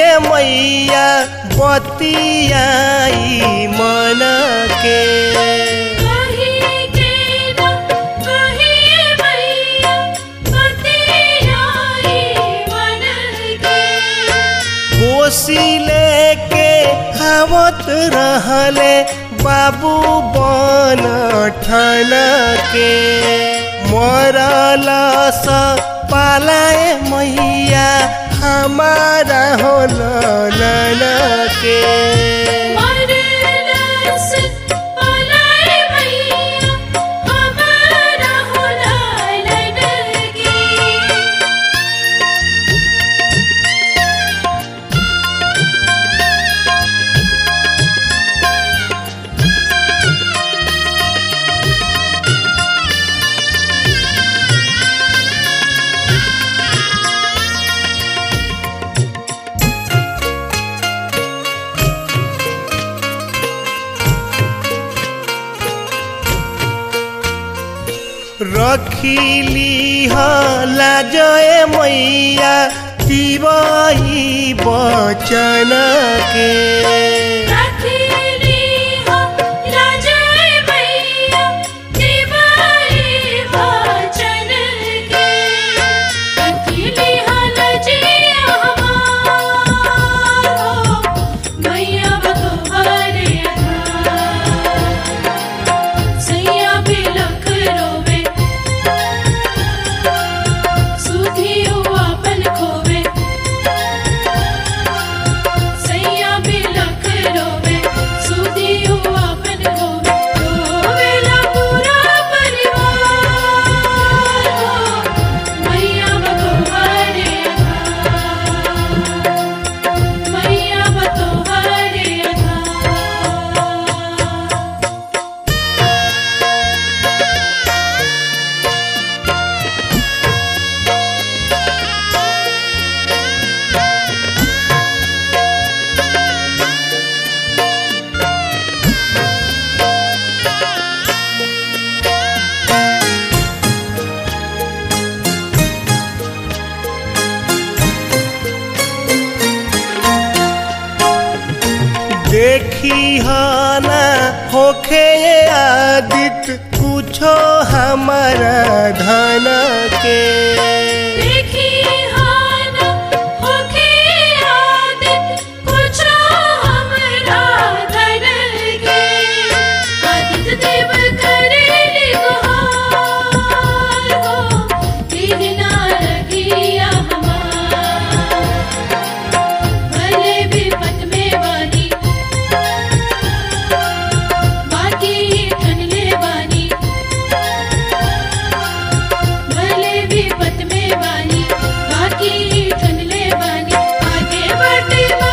मैया बतियाई मन के कही के ना कहिए मैया बतियाई मन के कोसी लेके आवत रहले बाबू बन ठन के मरल स पालाए मैया हमारा हो नन के मरलस पलाए मैया हमारा होला लड़की रखिली लाजय मैया तिवही बचन के रखली हो लाजय मैया दिवाई वचन के रखली हो लजिया हमारो मैया बतोहरे सैया बिलख रोवे सुधियो अपन खोवे सैया बिलख रोवे सुधियो अपन खोवे रोवेला पूरा परिवार हो मैया बतोहरे मैया बतोहरे देखी ना होखे आदित कुछो हमारा धन के देखी हाना होके आदित कुछ हमरा धन के आदित देव करेली गुहार हो दिन ना रखिया हमार भले विपत में बानी बाकी ठनले बानी भले विपत में बानी बाकी ठनले बानी आगे बढ़ते